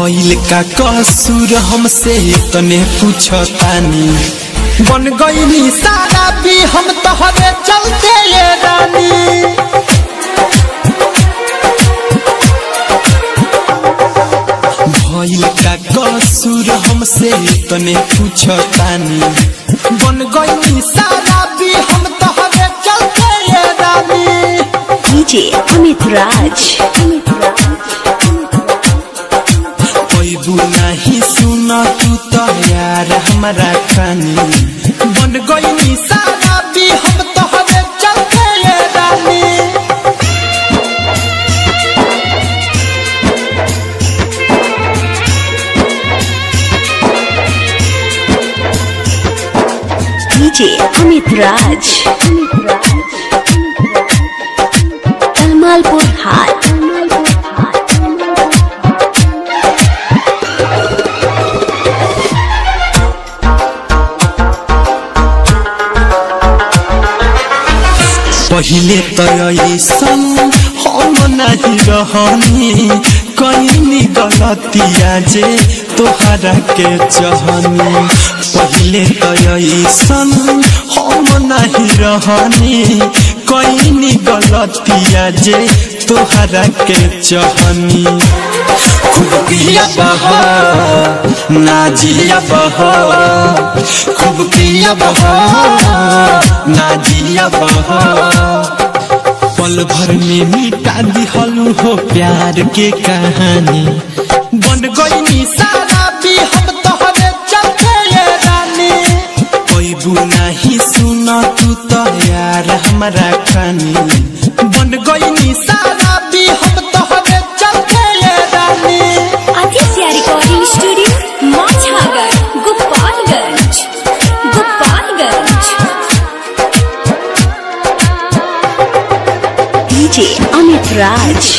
भइल का कसूर हमसे तने पूछतानी बन गईनी सारा भी हम तोहरे चलते ये रानी भइल का कसूर हमसे तने पूछतानी बन गईनी सारा भी हम तोहरे चलते ये रानी DJ Amit Raj. पैबू नाही सुन तू तो यार हमारा खानी बन गईनी सारा भी हम तोहरे चलते ये रानी DJ Amit Raj. Talmalpur Hat. पहिले त ऐसन हम नहीं रहनी कहीं गलतिया जे तोहरा के चहनी पहिले त ऐसन हम नहीं रहनी कहीं गलतिया जे तोहरा के चहनी खूब किया बहा ना जिया बहा खूब किया बहा ना जिया बहा पल भर में मिटा दिहलू हो प्यार के कहानी बन गईनी सारा भी हम तोहरे चलते ये रानी पैबू नहीं सुन तू तो यार हमारा खानी बन गईनी सारा भी हम तोहरे चलते ये रानी Aditya Recording Studio, Machhagar, Gopalganj. Gopalganj. DJ Amit Raj.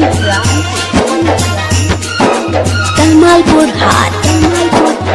Talmalpur Hat.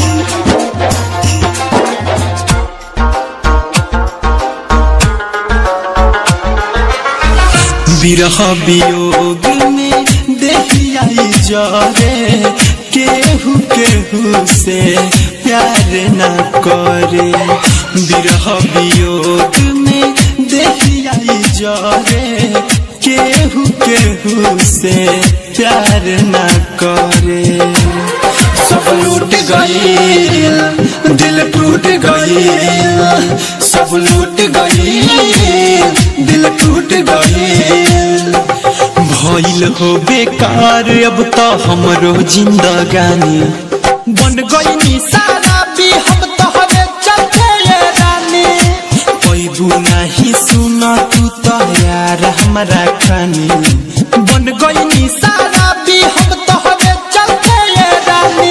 विरह वियोग में देहियाई जरे केहू केहू से प्यार न करे विरह वियोग में देहियाई जरे केहू केहू से प्यार न करे सब लूट गईल दिल टूट गईल सब लूट गईल दिल टूट गईल भइल हो बेकार अब तो हमरो जिंदगानी बन गईनी सारा भी हम तोहरे चलते ये रानी पैबू नहीं सुन तू तो यार हमारा खानी बन गईनी सारा भी हम तोहरे चलते ये रानी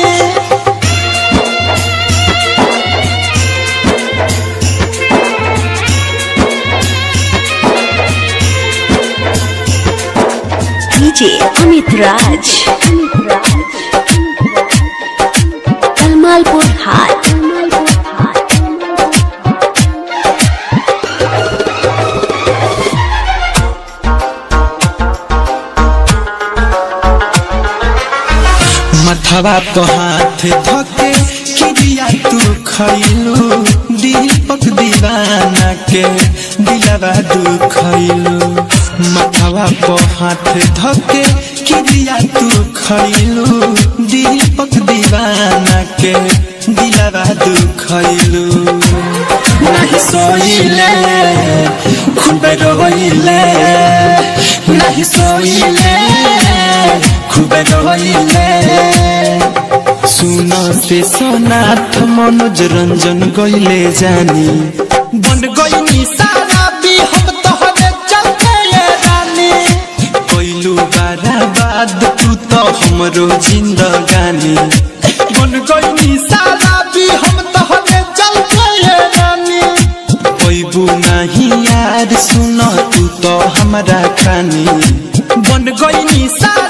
DJ Amit Raj. Talmalpur Hat. मथवा तो हाथ धके किरिया तू खैलू दीपक दीवाना के दिलवा दुखैलू मथवा को हाथ धके किरिया तू खैलू दीपक दीवाना के दिलवा दुखैलू नहीं सोइले खूब रोइले नहीं सोइले खूब रोइले सुन से सोनाथ मनोज रंजन गइले जानी बन गईनी सारा भी हम तोहरे चलते ये रानी कोइलू बाराबाद तू तो हमरो जिंदगानी बन गईनी सारा भी हम तोहरे चलते ये रानी पैबू नहीं यार सुन तू तो हमारा खानी बन गईनी सारा